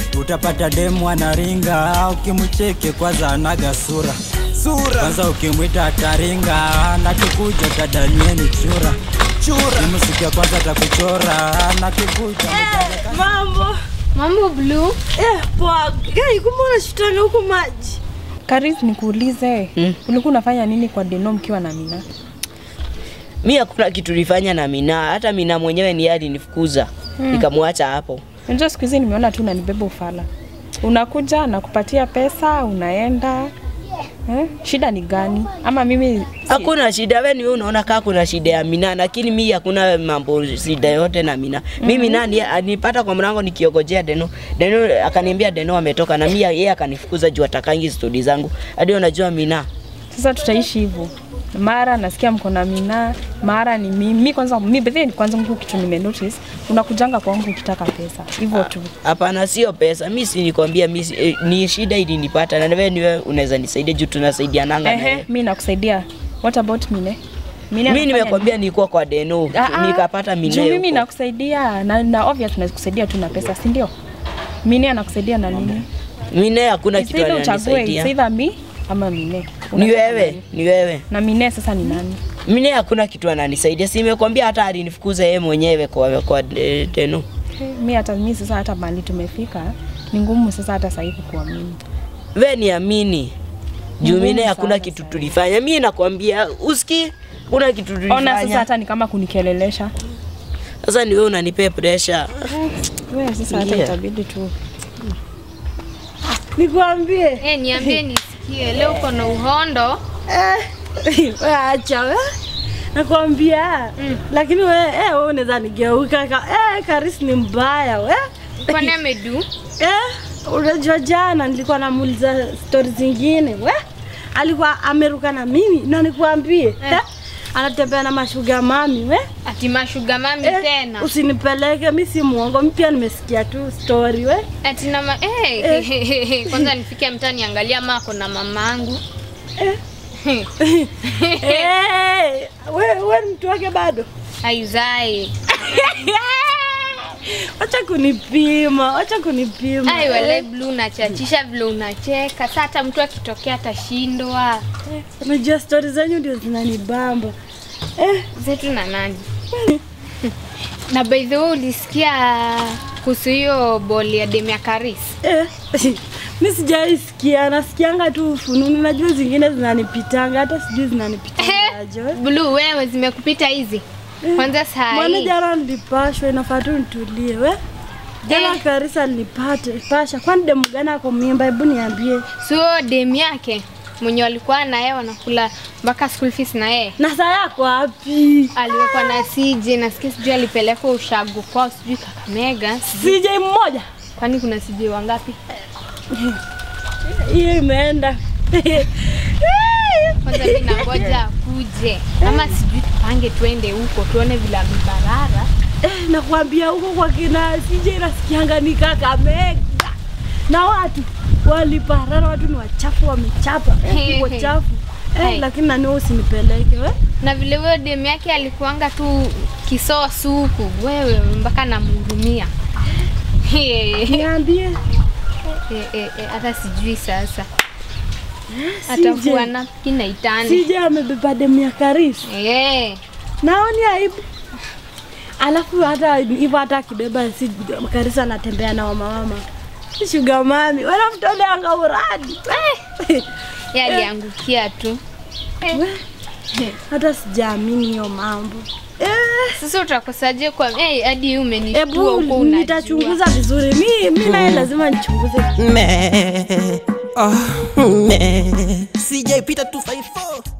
utapata demu anaringa ukimcheke kwanza anaga sura Sura. kwanza ukimwita ataringa na kikuja tadanieni chura Chura. simusikia kwanza atakuchora na kikuja Mambo. Mambo Blue. Eh, poa. Gai, kumbe unashutanga huko maji. Karis, nikuulize Mm. ulikuwa unafanya nini kwa Deno mkiwa na Mina? Mi hakuna kitu nilifanya na Mina, hata Mina mwenyewe ni yeye alinifukuza nikamwacha hapo. Unajua siku hizi nimeona tu unanibeba ufala, unakuja nakupatia pesa unaenda eh? Shida ni gani? Ama mimi si- Hakuna shida, wewe ni wewe unaona kama kuna shida ya Mina, lakini mi hakuna mambo shida yote na Mina. Mimi nani anipata kwa mlango nikiogojea Deno. Deno akaniambia Deno ametoka na mimi yeye akanifukuza juu atakangi stori zangu. Hadi unajua Mina. sasa tutaishi hivyo, mara nasikia mko na Mina, mara ni mimi. Mi kwanza mi bedhe kwanza mtu kitu nime notice unakujanga kwangu ukitaka pesa hivyo tu. Hapana, sio pesa. Mi si nikwambia, mi si- eh, ni shida ilinipata na wewe ni wewe unaweza nisaidia juu tunasaidiananga na Ehe, wewe. mi nakusaidia. What about Mine? Mine Mimi anafanya nimekwambia nilikuwa kwa Deno, Ah, ah, nikapata Mina. juu mimi huko. nakusaidia na, na obvious nakusaidia tu na pesa, si ndio? Mine anakusaidia na nini? Mine hakuna kitu Sasa uchague, it's ananisaidia. either mi ama Mine. Ni Unataka wewe, nani? ni wewe. Na Mine sasa ni nani? Mine hakuna kitu ananisaidia. Si nimekwambia hata alinifukuza yeye mwenyewe kwa kwa eh, Deno. Mi hata mi sasa hata mahali tumefika ni ngumu sasa hata sasa hivi kuamini. We niamini. Juu Ngumu mine hakuna sana kitu sana. tulifanya. Mimi nakwambia uski kuna kitu Ona sasa tulifanya. hata ni kama kunikelelesha. Sasa ni wewe unanipea pressure. Wewe sasa hata Yeah. itabidi tu. Nikwambie. Eh, niambie nisikie. Leo uko na uhondo. Eh, we acha we. Nakwambia. Lakini we eh wewe unaweza nigeuka. Ka, eh Karis ni mbaya we. Kwani amedu? Eh, unajua jana nilikuwa namuuliza stori zingine we. Alikuwa ameruka na mimi na nikwambie. Eh. Anatembea na mashuga mami we. Ati mashuga mami Eh, tena. Usinipeleke, mi si muongo, mi pia nimesikia tu story we. Ati na ma eh, kwanza nifike mtaani angalia mako na mamangu. Eh, we, we ni mtu wake bado? Aizai. Wacha kunipima, wacha kunipima. Ai wale blue unachachisha vile unacheka. Sasa hata mtu akitokea atashindwa. Eh, Unajua stori zenyu ndio zinanibamba. Eh, Zetu na nani? na by the way ulisikia kuhusu hiyo boli ya Demia Karis? eh. mi sijaisikia, nasikianga tu fununu. Najua zingine zinanipitanga, hata sijui zinanipitanga aje. we. Blue wewe zimekupita hizi. Kwanza saa Mbona hii. jana nilipashwa, inafaa tu nitulie we. Jana Eh. Karisa nilipate pasha, kwani demu gani ako mimba? Hebu niambie. Sio dem yake mwenye walikuwa na yeye wanakula mpaka school fees na yeye na saa yako wapi? aliwekwa na CJ nasikia sijui alipelekwa ushago kwao sijui Kakamega CJ mmoja kwani kuna CJ wangapi? hiyo imeenda. Kwanza mimi nangoja akuje ama sijui tupange twende huko tuone vile amebarara. Eh, nakwambia huko kwa kina CJ nasikianga ni Kakamega na watu waliparara, watu ni wachafu, wamechapa eh, uko chafu Hai. eh, lakini nani wewe usinipeleke we Na vile huyo dem yake alikuanga tu kisoo suku, wewe mpaka namhurumia. Eh, niambie eh, eh, hata sijui sasa CJ atakuwa na kina itani. CJ amebeba demu ya Karisi, Eh, naoni aibu. Alafu hata hivyo hata akibeba si Karisi anatembea na wamamama shuga mami wanamtoleanga uradi yeye aliangukia tu. hata sijaamini hiyo mambo eh. Sasa utakosaje kwa eh, hadi umenishtua huko Ebu unajua. nitachunguza vizuri. Mi mi naye lazima nichunguze. Me. Oh, me. CJ Peter 254.